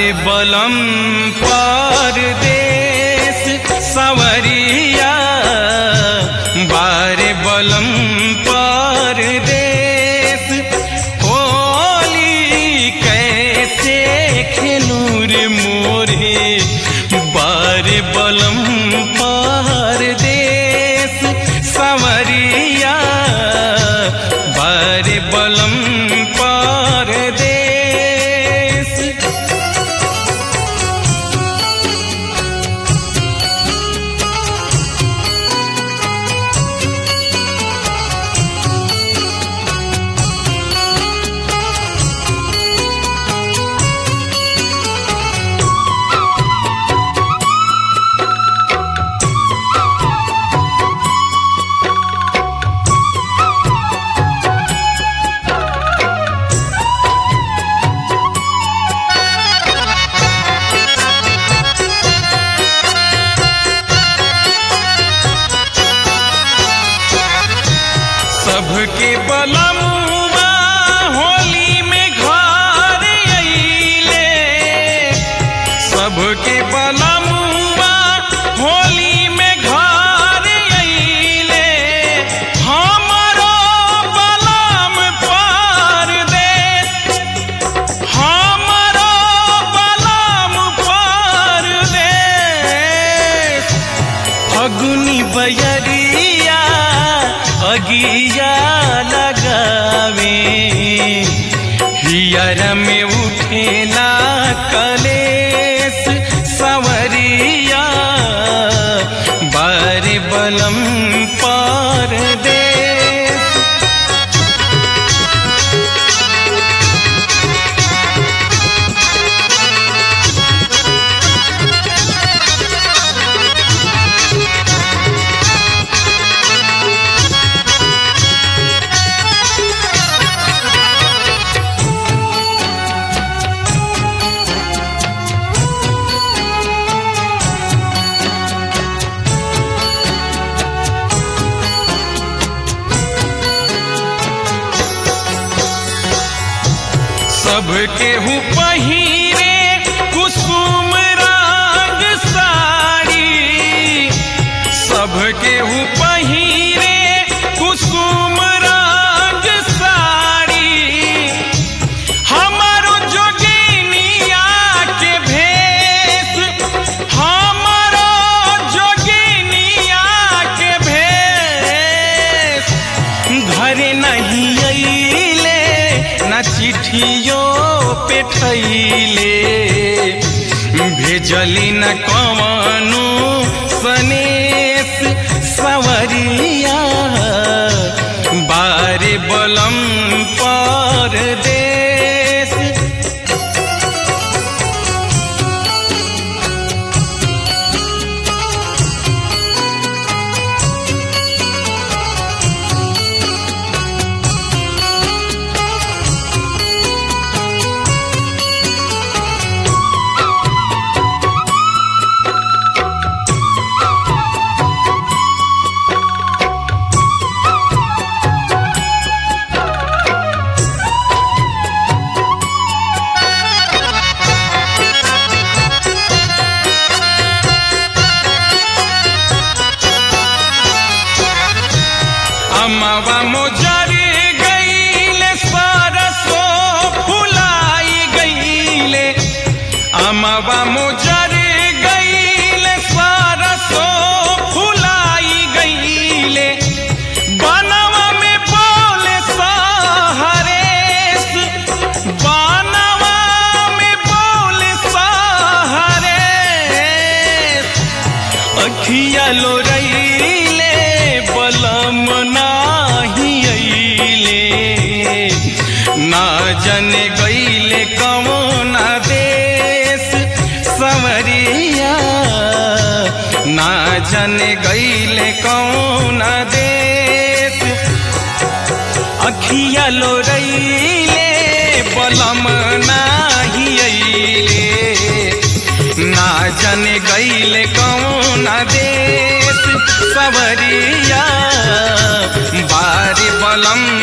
बलम पर देश सवरिया बार बलम पर देश होली कैसे खेलूर मोरे बार बलम पर देश सवरिया बार बलम पर देश सबके बलमुआ होली में घर अइले सबके बलमुआ होली में घर अइले हमरो बलम पर देश हमरो बलम पर देश फगुनी बयरिया अगिया लगावे हियर में उठेला कलेस सवरिया बार बलम पर देश सबके हूँ पहिरे कुसुम रंग साड़ी सबके हूँ पहिरे कुसुम रंग साड़ी हमारो जोगिनिया के भेष हमारो जोगिनिया के भेष घरे नहीं अइले न चिट्ठियों पे ठैले भेजली न कवनु सनेस सवरिया बारे बलम पर देश अमवा मोजर गईले सरसो फुलाई गईले अमवा मोजर गईले सरसो फुलाई गईले बनवा में बोले सहरेस बनवा में बोले सहरेस अखिया लोरैले बलम नाही अइले ना जने गईले कमोना देश सवरिया ना जने गईले कौना देश अखिया लोरैले बलम नाही अइले ना जाने गईले कौन देश सवरिया बारी बलम